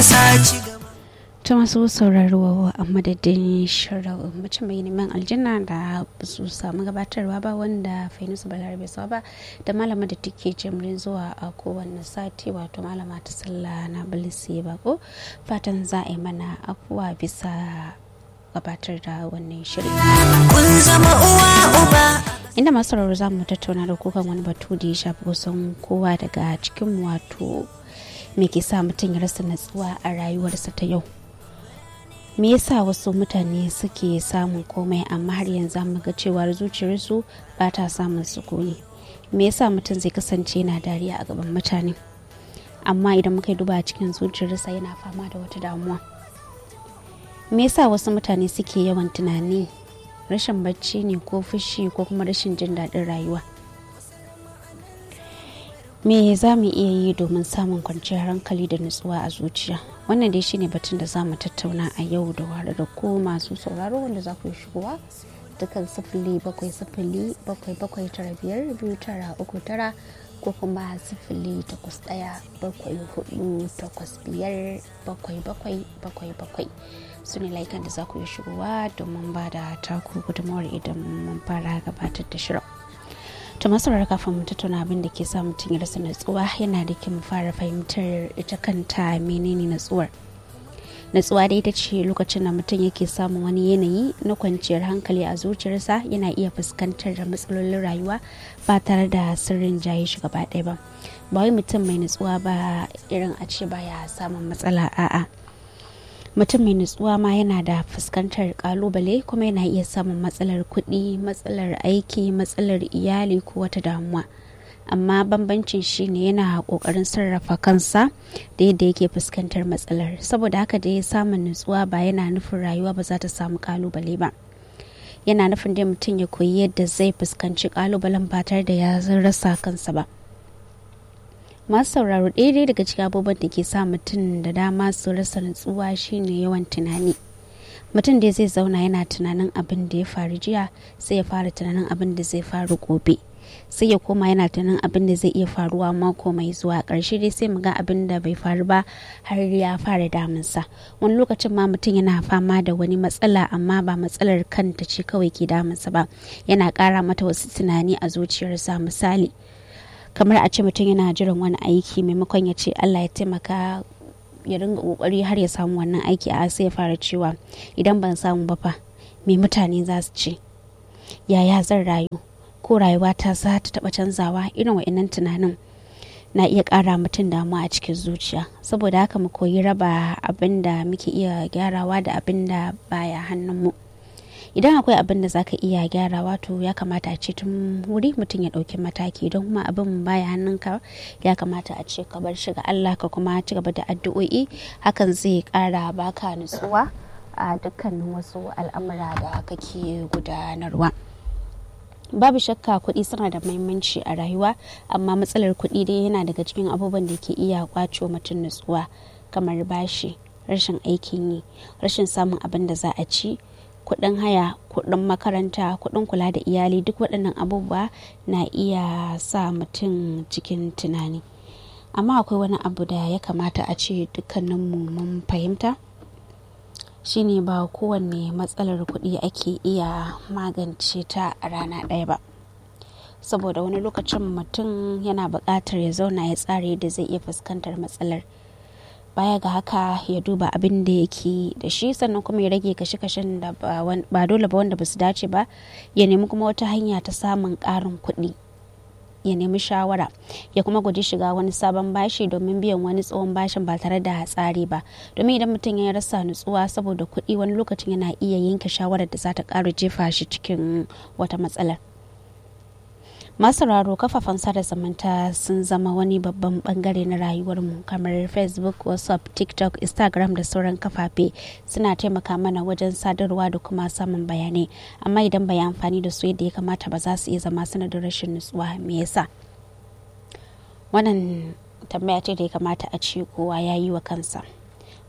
sa ci gaba ta masu sauraro a madadin shirin mace mai neman aljanna da su samu gabatarwa ba wanda fainusu balarabe sa ba da malama da take jimrin zuwa a kowane sati wato malama ta sallah na bilisi bako fatan za a yi mana afuwa bisa gabatar da wannan shirin kun zama uwa uba inda masu sauraro za mu tattauna da kukan wani batu da ya shafi kusan kowa daga cikin wato me ke sa mutum ya rasa natsuwa a rayuwarsa ta yau me yasa wasu mutane suke samun komai amma har yanzu mu ga cewar zuciyarsu ba ta samun sukuni me yasa mutum zai kasance yana dariya a gaban mutane amma idan muka yi duba cikin zuciyarsa yana fama da wata damuwa me yasa wasu mutane suke yawan tunani rashin bacci ne ko fushi ko kuma rashin jin daɗin rayuwa me za mu iya yi domin samun kwanciyar hankali da nutsuwa a zuciya wannan dai shine batun da za mu tattauna a yau da ware da ko masu sauraro wanda za ku yi shigowa dukkan sifili bakwai sifili bakwai bakwai tara biyar biyu tara uku tara ko kuma sifili takwas ɗaya bakwai hudu takwas biyar bakwai bakwai bakwai bakwai su ne laikan da za ku yi shigowa domin ba da taku gudunmawar idan mun fara gabatar da shirin to masarar kafin mu tattauna abin da ke sa mutum ya rasa natsuwa yana da kyau mu fara fahimtar ita kanta menene natsuwar natsuwa dai ita ce lokacin da mutum yake samun wani yanayi na kwanciyar hankali a zuciyarsa yana iya fuskantar da matsalolin rayuwa ba tare da sirrin jaye shi gaba ɗaya ba ba wai mutum mai natsuwa ba irin a ce baya samun matsala a'a mutum mai nutsuwa ma yana da fuskantar kalubale kuma yana iya samun matsalar kuɗi matsalar aiki matsalar iyali ko wata damuwa amma bambancin shine yana kokarin sarrafa kansa da yadda yake fuskantar matsalar saboda haka da ya samun nutsuwa ba yana nufin rayuwa ba za ta samu kalubale ba yana nufin dai mutum ya koyi yadda zai fuskanci kalubalen ba tare da ya rasa kansa ba masu sauraro daidai daga cikin abubuwan da ke sa mutum da dama su rasa nutsuwa shine yawan tunani mutum da zai zauna yana tunanin abin da ya faru jiya sai ya fara tunanin abin da zai faru gobe sai ya koma yana tunanin abin da zai iya faruwa mako mai zuwa ƙarshe dai sai mu ga abin da bai faru ba har ya fara damunsa wani lokacin ma mutum yana fama da wani matsala amma ba matsalar kanta ce kawai ke damunsa ba yana ƙara mata wasu tunani a zuciyarsa misali kamar a ce mutum yana jiran wani aiki maimakon ya ce allah ya taimaka ya ringa kokari har ya samu wannan aiki a sai ya fara cewa idan ban samu ba fa me mutane za su ce yaya zan rayu ko rayuwa ta za ta taba canzawa irin wa'annan tunanin na iya kara mutum damuwa a cikin zuciya saboda haka mu koyi raba abin da muke iya gyarawa da abin da baya hannunmu idan akwai abin da zaka iya gyarawa to ya kamata a ce tun wuri mutum ya ɗauki mataki don kuma abin baya hannunka ya kamata a ce ka bar shi ga Allah ka kuma ci gaba da addu'o'i hakan zai ƙara baka nutsuwa a dukkanin wasu al'amura da kake gudanarwa babu shakka kuɗi suna da mahimmanci a rayuwa amma matsalar kuɗi dai yana daga cikin abubuwan da ke iya kwacewa mutum nutsuwa kamar bashi rashin aikin yi rashin samun abin da za a ci kuɗin haya kuɗin makaranta kuɗin kula da iyali duk waɗannan abubuwa na iya sa mutum cikin tunani amma akwai wani abu da ya kamata a ce dukkaninmu mun fahimta shine ba kowanne matsalar kuɗi ake iya magance ta a rana ɗaya ba saboda wani lokacin mutum yana buƙatar ya zauna ya tsara yadda zai iya fuskantar matsalar baya ga haka ya duba abin da yake da shi sannan kuma ya rage kashe-kashen da ba dole ba wanda ba su dace ba ya nemi kuma wata hanya ta samun ƙarin kuɗi ya nemi shawara ya kuma guji shiga wani sabon bashi domin biyan wani tsohon bashin ba tare da tsari ba domin idan mutum ya rasa nutsuwa saboda kuɗi wani lokacin yana iya yanke shawarar da za ta ƙara jefa shi cikin wata matsalar masararo kafafen sada zumunta sun zama wani babban bangare na rayuwarmu kamar facebook whatsapp tiktok instagram da sauran kafafe suna taimaka mana wajen sadarwa da kuma samun bayanai amma idan bai amfani da su yadda ya kamata ba za su iya zama sanadin rashin nutsuwa me yasa wannan tambaya ce da ya kamata a ce kowa ya yi wa kansa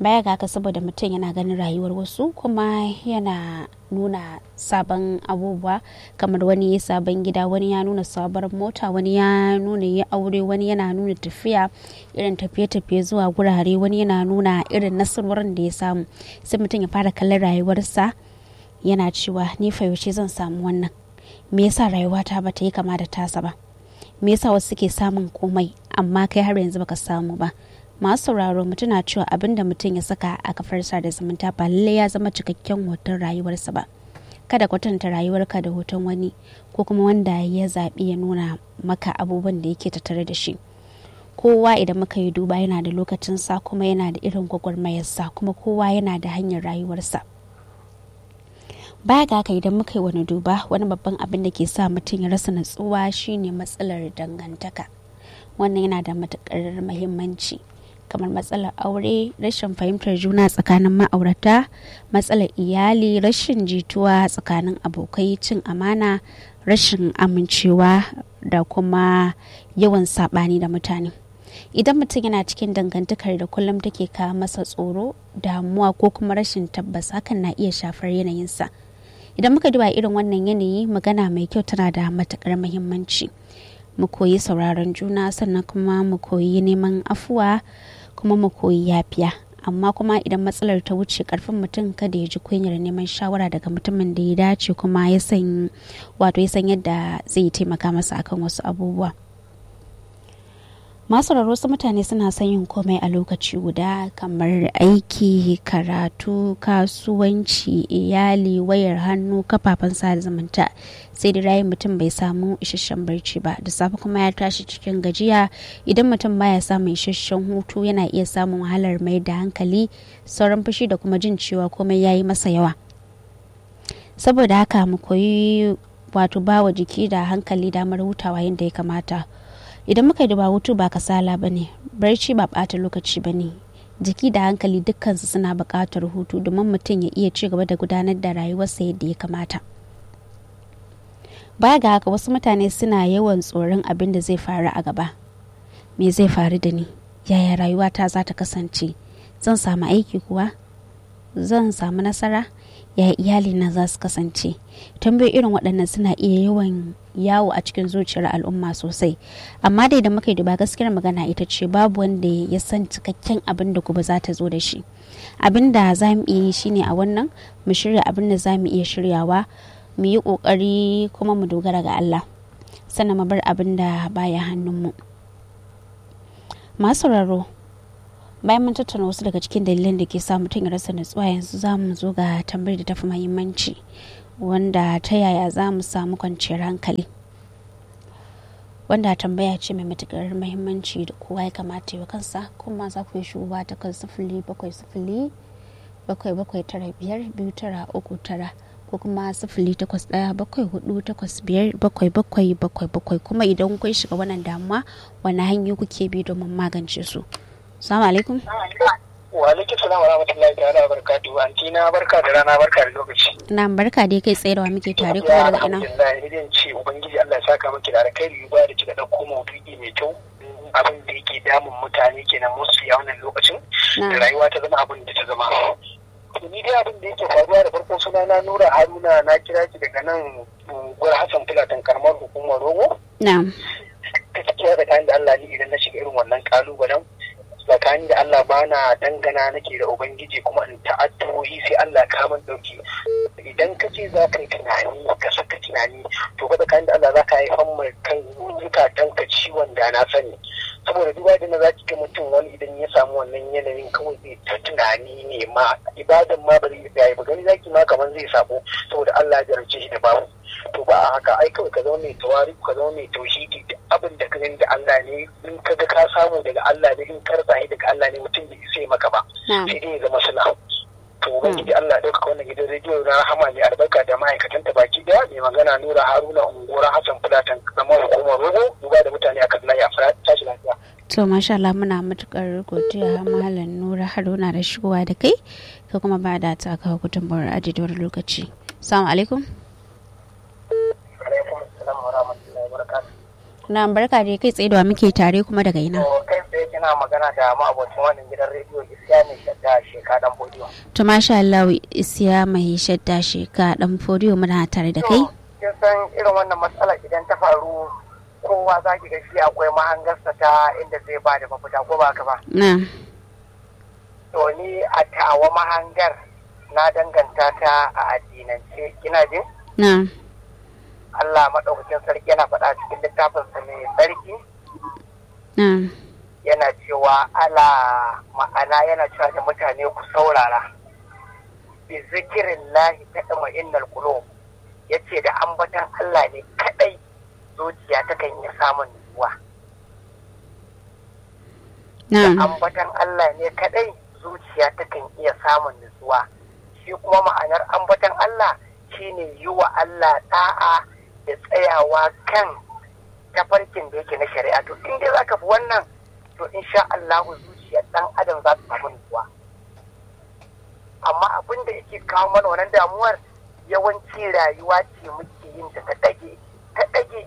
baya ga haka saboda mutum yana ganin rayuwar wasu kuma yana nuna sabon abubuwa kamar wani ya sabon gida wani ya nuna sabar mota wani ya nuna ya aure wani yana nuna tafiya irin tafiye-tafiye zuwa gurare wani yana nuna irin nasarorin da ya samu sai mutum ya fara kallon rayuwarsa yana cewa ni fa yaushe zan samu wannan me yasa rayuwata ba ta yi kama da tasa ba me yasa wasu suke samun komai amma kai har yanzu baka samu ba masu sauraro mu tuna cewa abin da mutum ya saka a kafar da zumunta ba lallai ya zama cikakken hoton rayuwarsa ba kada kwatanta rayuwarka da hoton wani ko kuma wanda ya zaɓi ya nuna maka abubuwan da yake tattare da shi kowa idan muka yi duba yana da lokacinsa kuma yana da irin gwagwarmayarsa kuma kowa yana da hanyar rayuwarsa baya ga haka idan muka yi wani duba wani babban abin da ke sa mutum ya rasa natsuwa shine matsalar dangantaka wannan yana da matuƙar muhimmanci kamar matsalar aure rashin fahimtar juna tsakanin ma'aurata matsalar iyali rashin jituwa tsakanin abokai cin amana rashin amincewa da kuma yawan saɓani da mutane idan mutum yana cikin dangantakar da kullum take kawo masa tsoro damuwa ko kuma rashin tabbas hakan na iya shafar yanayinsa idan muka duba irin wannan yanayi magana mai kyau tana da matukar muhimmanci mu koyi sauraron juna sannan kuma mu koyi neman afuwa kuma mu koyi yafiya amma kuma idan matsalar ta wuce karfin mutum kada ya ji kunyar neman shawara daga mutumin da ya dace kuma ya san wato ya san yadda zai taimaka masa akan wasu abubuwa masu wasu mutane suna son yin komai a lokaci guda kamar aiki karatu kasuwanci iyali wayar hannu kafafen sada zumunta sai da rayin mutum bai samu isasshen barci ba da safe kuma ya tashi cikin gajiya idan mutum baya samun isasshen hutu yana iya samun wahalar mai da hankali sauran fushi da kuma jin cewa komai ya yi masa yawa saboda haka mu koyi wato bawa jiki da hankali damar hutawa yadda ya kamata idan muka duba hutu ba kasala ba ne barci ba ɓata lokaci ba ne jiki da hankali dukkansu suna buƙatar hutu domin mutum ya iya ci gaba da gudanar da rayuwarsa yadda ya kamata baya ga haka wasu mutane suna yawan tsoron abin da zai faru a gaba me zai faru da ni yaya rayuwata za ta kasance zan samu aiki kuwa zan samu nasara yaya iyalina za su kasance tambayoyi irin waɗannan suna iya yawan yawo a cikin zuciyar al'umma sosai amma dai da muka yi duba gaskiyar magana ita ce babu wanda ya san cikakken abin da gobe za ta zo da shi abin da za mu iya yi shine a wannan mu shirya abin da za mu iya shiryawa mu yi ƙoƙari kuma mu dogara ga Allah sannan mu bar abin da baya hannunmu masu sauraro bayan mun tattauna wasu daga cikin dalilan da ke sa mutum ya rasa nutsuwa yanzu za mu zo ga tambayar da tafi muhimmanci wanda ta yaya za mu samu kwanciyar hankali wanda tambaya ce mai matukar muhimmanci da kowa ya kamata yi kansa kuma za ku yi shugaba ta kan sifili bakwai sifili bakwai bakwai tara biyar biyu tara uku tara ko kuma sifili takwas ɗaya bakwai hudu takwas biyar bakwai bakwai bakwai bakwai kuma idan kun shiga wannan damuwa wani hanyoyi kuke bi domin magance su salamu alaikum wa alaikum salam wa rahmatullahi ta'ala wa barakatuhu anti na barka da rana barka da lokaci na barka dai kai tsaye da wa muke tare kuma daga ina alhamdulillah idan ce ubangiji Allah ya saka miki da alkhairi ba da kika dauko maudu'i mai kyau abin da yake damun mutane kenan musu ya wannan lokacin da rayuwa ta zama abin da ta zama to ni dai abin da yake faruwa da farko suna na Nura Haruna na kira ki daga nan gwar Hassan Fulatan karamar hukumar Rogo na'am gaskiya da kayan da Allah ni idan na shiga irin wannan kalubalen tsakanin da Allah bana dangana nake da Ubangiji kuma in ta'addu'o'i sai Allah ka min dauki idan ka ce za ka yi tunani ka saka tunani to fa tsakanin da Allah za ka haifar mai kan zukatan ka ciwon da na sani saboda duba da za ki ga mutum wani idan ya samu wannan yanayin kawai zai ta tunani ne ma ibadan ma ba zai yi ba gani zaki ma kamar zai sabo saboda Allah ya jarabce shi da babu to ba a haka ai kawai ka zama mai tawari ka zama mai tauhidi duk abin da ka gani da Allah ne in ka ga ka samu daga Allah ne in ka rasa daga Allah ne mutum bai sai maka ba sai dai ya zama suna to ubangiji Allah ya dauka wannan gidan rediyo na Rahama ne albarka da ma'aikatan ta baki daya mai magana Nura Haruna Ungora Hassan Fulatan kamar hukumar Rogo duba da mutane akan layi a tashi lafiya to masha Allah muna matukar godiya malam Nura Haruna da shigowa da kai ka kuma ba da ta kawo gudunmawar ajiyar lokaci assalamu alaikum alaikum assalam wa rahmatullahi wa barakatuh na barka da kai tsaye da muke tare kuma daga ina to kai tsaye kina magana da ma'abocin wannan gidan rediyo isiya mai shadda sheka dan bodiyo. To masha Allah isiya mai shadda sheka dan fodiyo muna tare da kai. Kin san irin wannan matsalar idan ta faru kowa za ki ga shi akwai mahangarsa ta inda zai ba da mafita ko ba ka ba. Na. To ni a tawa mahangar na danganta ta a addinance kina jin? Na. Allah maɗaukakin sarki yana faɗa cikin littafinsa mai sarki Na. yana cewa ala ma'ana yana cewa da mutane ku saurara bi zikirin lahi ta ɗama innal kulo ya ce da ambatan Allah ne kaɗai zuciya ta kan iya samun nutsuwa da Na. ambatan Allah ne kaɗai zuciya ta kan iya samun nutsuwa shi kuma ma'anar ambatan Allah shine yi wa Allah ɗa'a da tsayawa kan tafarkin da yake na shari'a to in dai zaka fi wannan to insha Allah zuciyar dan adam za ta samu nutsuwa amma abin da yake kawo mana wannan damuwar yawanci rayuwa ce muke yin ta ta dage ta dage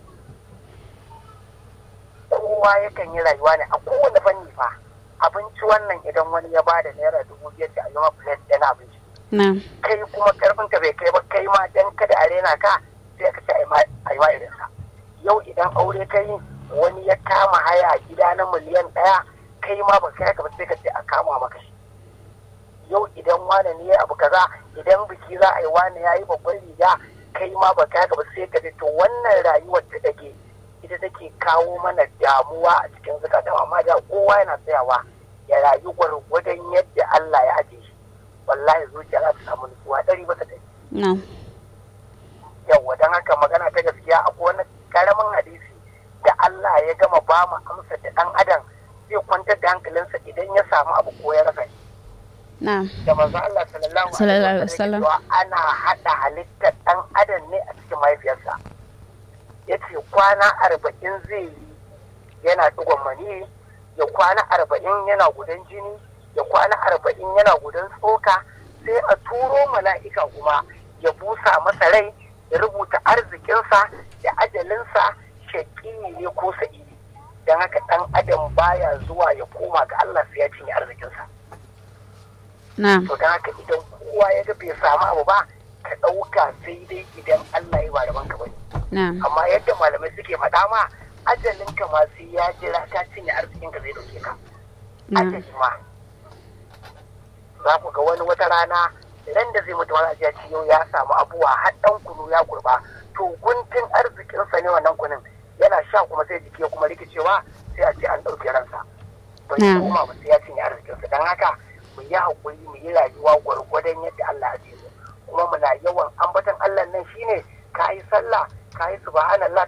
kowa yakan yi rayuwa ne a kowane fanni fa abinci wannan idan wani ya bada naira dubu biyar da ayyuma plate ɗaya na abinci Na. kai kuma karfin ka bai kai ba kai ma dan kada a rena ka sai ka ce a yi ma irin sa yau idan aure kai wani ya kama haya gida na miliyan ɗaya kai ma ba kai ka ba sai ka ce a kama maka shi yau idan wane ne ya abu kaza idan biki za a yi wane ya yi babban riga kai ma ba kai ka ba sai ka ce to wannan rayuwar ta dake ita take kawo mana damuwa a cikin zukatan amma da kowa yana tsayawa ya rayu gwargwadon yadda Allah ya ajiye shi wallahi zuciya za ta samu nutsuwa ɗari bisa ɗari Na. yawwa don haka magana ta gaskiya akwai wani karamin hadisi da Allah ya gama ba mu amsa da ɗan adam zai kwantar da hankalinsa idan ya samu abu ko ya rasa shi Na. da manzo Allah sallallahu Sallallahu alaihi alaihi wasallam. wasallam ana hada halittar ɗan adam ne a cikin mahaifiyarsa yace kwana arba'in zai yi yana digon mani ya kwana arba'in yana gudan jini ya kwana arba'in yana gudan tsoka sai a turo mala'ika kuma ya busa masa rai ya rubuta arzikinsa da ajalinsa shaƙi ne ko sa'idi don haka ɗan adam baya zuwa ya koma ga Allah sai ya cinye arzikinsa Na. to don haka idan kowa ya ga bai samu abu ba ka ɗauka sai dai idan Allah ya ba da banka bane Na. amma yadda malamai suke faɗa ma ajalin ka ma sai ya jira ka cinye arzikin ka zai ɗauke ka Na. ajali ma za ku ga wani wata rana ran da zai mutu wani ajiya ce yau ya samu abuwa har ɗan kunu ya kurba to guntun arzikinsa ne wannan kunun yana sha kuma sai jiki ya kuma rikicewa sai a ce an ɗauke ransa bai Na. koma ba sai ya cinye arzikinsa don haka mu yi haƙuri mu yi rayuwa gwargwadon yadda Allah ya ce mu kuma muna yawan ambaton Allah nan shine ka yi sallah ka yi subhanallah